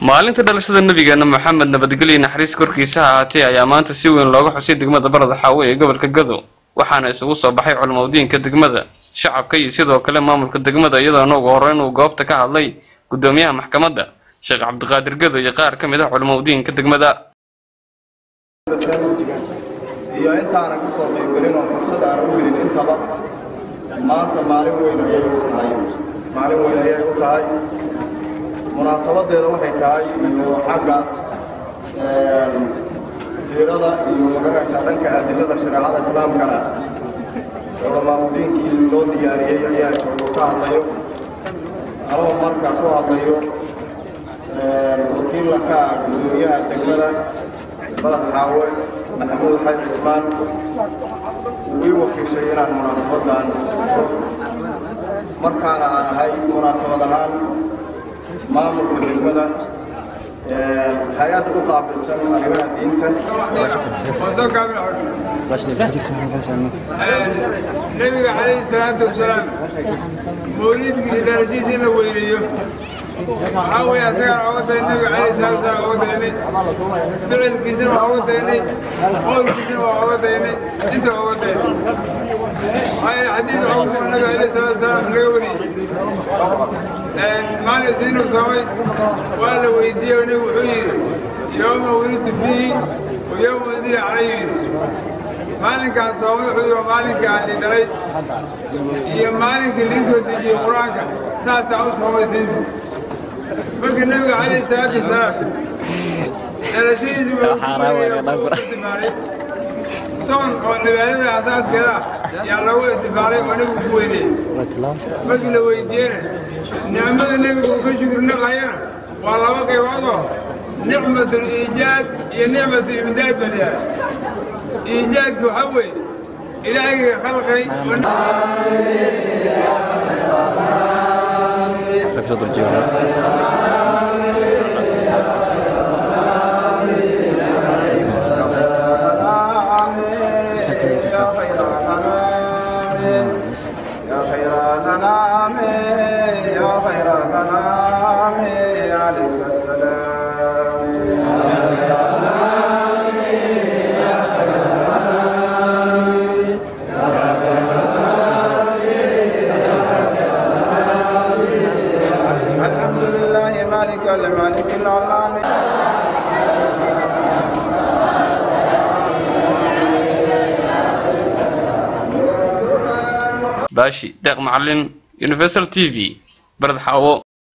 maalinta dhalashada nabigeena maxamed nabadgelyo naxariis korkiisa ha ahaatee ayaa maanta si weyn looga xusay degmada barada xaawe ee gobolka gado waxaana isugu soo baxay culimadiinka degmada shacabka iyo sidoo kale maamulka degmada iyadoona ugu horreyn uu goobta ka hadlay gudoomiyaha maxkamadda sheekh cabdiqaadir gado iyo qaar ka mid ah culimadiinka degmada iyo intaanan ka soo qaybgelin oo fursad aan u helin intaba maanta maalin weyn ayay u tahay maalin weyn ayay u tahay munaasabadeeda waxay tahay iyo xagga siirada iyo maganaysa dhanka adilada shareecada islaamkana culamaamudiinkii loo diyaariyey ayaa joogo ka hadlayo anoo marka ku hadlayo wakiilla ka ah gudoomiyaha degmada balad xaawe maxamuud xayd cismaan wuu ii wakiishay inaan munaasabadan markaana aan ahay munaasabad ahaan maamulka degmada hay-adda u qaabilsan arrimaha diinta nebiga calayhi salaatu wasalaam mawliidkiisa dhalashadiisa in la weyneeyo waxaa weeye asagaan ooga daynay nebiga calayhi salaatu wasalaam ooga daynay ficilkiisana waa ooga daynay qowlkiisana waa ooga daynay inta ooga daynay waxaa yeele xadiid waxaa ku sugan nebiga calayhi salaatu wasalaam laga wariyey maalin isniinuu soomay waa la weydiiyey oo nebigu wuxuu yidhi yowma wulidtu fiihi wa yowma udila calayhi maalinkaan soomay wuxuu yidhi waa maalinkii aan dhalay iyo maalinkii lii soo dejiyey qur-aanka saasaa u soomaysiinta marka nebiga calayhi salaatu wasalaam dhalashadiisi waa soon oo cibaadada asaaskeeda yaa lagu itifaalay oo nebigu ku weyneeyey markii la weydiiyena nicmada nebiga uu ka shukri naqayana waa laba qayboodoo nicmatul iijaad iyo nicmatu imdaad baa layahay iijaadka waxaa weeye ilaahayga khalqay يا خير الأنام يا خير الأنام عليك السلام الحمد لله مالك الملك العلام baashi deeq macalin universal t v barad xaawo